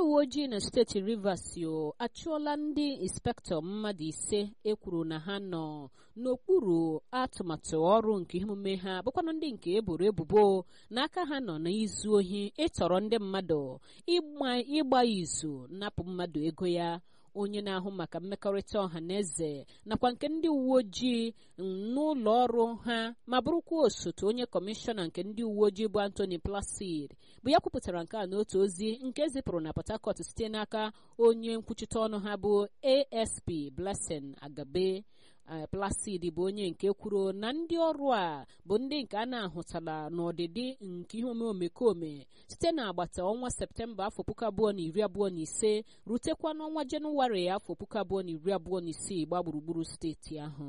uwe ojii na steeti rivers yo achụọla ndị inspektọ mmadụ ise ekwuru na ha nọ n'okpuru atụmatụ ọrụ nke emume ha bụkwanụ ndị nke eboro ebubo n'aka ha nọ n'izu ohi ịtọrọ ndị mmadụ ịgba izu napụ mmadụ ego ya onye na-ahụ maka mmekọrịta ọha na eze nakwa nke ndị uwe ojii n'ụlọ ọrụ ha ma bụrụkwa osote onye kọmishọna nke ndị uwe ojii bụ Anthony Placid bụ ya kwupụtara nke a n'otu ozi nke zipụrụ na Port Harcourt site n'aka onye nkwuchite ọnụ ha bụ ASP Blessing Agabe Placid bụ onye nke kwuru na ndị ọrụ a bụ ndị nke a na-ahụtala n'ọdịdị nke ihe omekome site n'agbata ọnwa septemba afọ puku abụọ na iri abụọ na ise rutekwa n'ọnwa jenụwarị afọ puku abụọ na iri abụọ na isii gba gburugburu steeti ahụ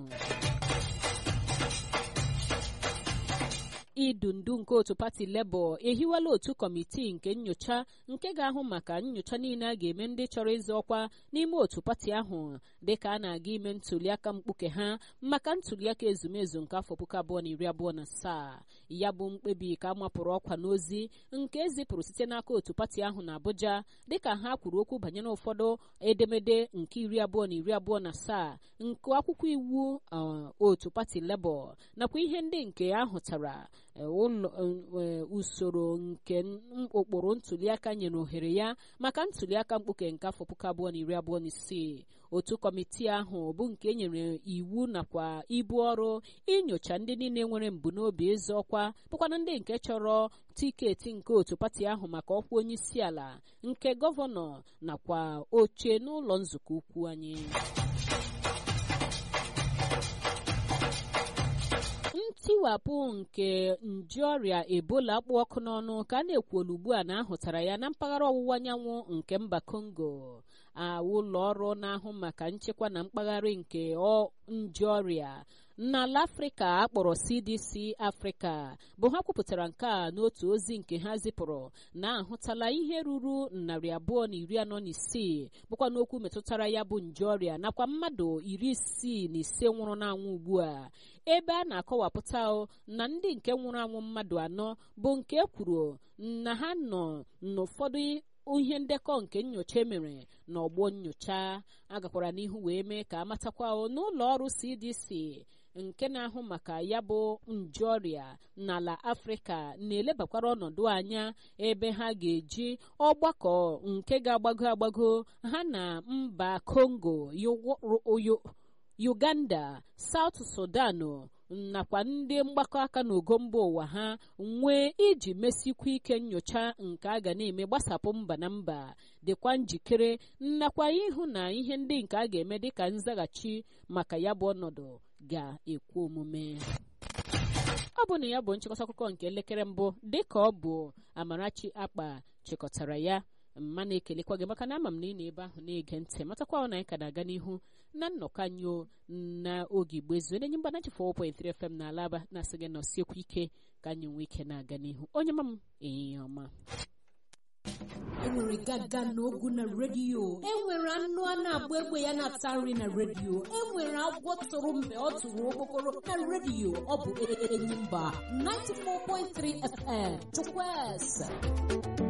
idu ndu nke otu pati Labour ehiwela otu kọmitii nke nyocha nke ga-ahụ maka nyocha niile a ga-eme ndị chọrọ ịzọ ọkwa n'ime otu pati ahụ dịka a na-aga ime ntuliaka mkpuke ha maka ntuliaka ezumezu nke afọ puku abụọ na iri abụọ na asaa ya bụ mkpebi ka a mapụrụ ọkwa n'ozi nke ezipụrụ site n'aka otu pati ahụ na Abuja dịka ha kwuru okwu banyere ụfọdụ edemede nke iri abụọ na iri abụọ na asaa nke akwụkwọ iwu otu pati Labour nakwa ihe ndị nke ahụtara ụlọ usoro nke ụkpụrụ ntuliaka nyere ohere ya maka ntuliaka mkpuke nke afọ puku abụọ na iri abụọ na isii otu kọmitii ahụ bụ nke nyere iwu nakwa ibu ọrụ inyocha ndị niile nwere mbunobi ịzọ ọkwa bụkwana ndị nke chọrọ tiketi nke otu pati ahụ maka ọkwa onye isi ala nke gọvanọ nakwa oche n'ụlọ nzukọ ukwu anyị ntiwapụ nke nje ọrịa ebola kpụ ọkụ n'ọnụ ka a na-ekwuolu ugbu a na ahụtara ya na mpaghara ọwụwa anyanwụ nke mba Congo ụlọ ọrụ na-ahụ maka nchekwa na mkpagharị nke nje ọrịa n'ala afrịka akpọrọ cdc afrịka bụ ha kwupụtara nke a n'otu ozi nke ha zipụrụ na-ahụtala ihe ruru narị abụọ na iri anọ na isii bụkwa n'okwu metụtara ya bụ nje ọrịa nakwa mmadụ iri isii na ise nwụrụ n'anwụ ugbu a ebe a na-akọwapụta na ndị nke nwụrụ anwụ mmadụ anọ bụ nke kwuru na ha nọ n'ụfọdụ ihe ndekọ nke nyocha emere n'ọgbọ nyocha agakwara n'ihu wee mee ka amatakwa n'ụlọ ọrụ cdc nke na-ahụ maka ya bụ nje ọrịa n'ala afrịka na-elebakwara ọnọdụ anya ebe ha ga-eji ọgbakọ nke ga-agbago agbago ha na mba kongo uganda south sudan nakwa ndị mgbakọ aka n'ogo mba ụwa ha nwee iji mesikwa ike nyocha nke a ga na-eme gbasapụ mba na mba dịkwa njikere nakwa ịhụ na ihe ndị nke a ga-eme dịka nzaghachi maka ya bụ ọnọdụ ga-ekwe omume ọ bụ na ya bụ nchịkọta akụkọ nke elekere mbụ dịka ọ bụ Amarachi Akpa chịkọtara ya mma na-ekelekwa gị maka na ama m na ị na-ebe ahụ na-ege ntị matakwa na anyị ka na-aga n'ihu na nnọkọ anyị na oge igbo ezu na-enye mgbanachi 4.3 FM na alaba na-asị gị nọsiekwu ike ka anyị nwee ike na-aga n'ihu onye ma m ehihie ọma enwere gaga n'ogu na redio enwere anụ a na-agba egbe ya na-ata nri na redio enwere agwọ tụrụ mgbe ọ tụrụ okpokoro na redio ọ bụ enyi mba 94.3 FM chukwueze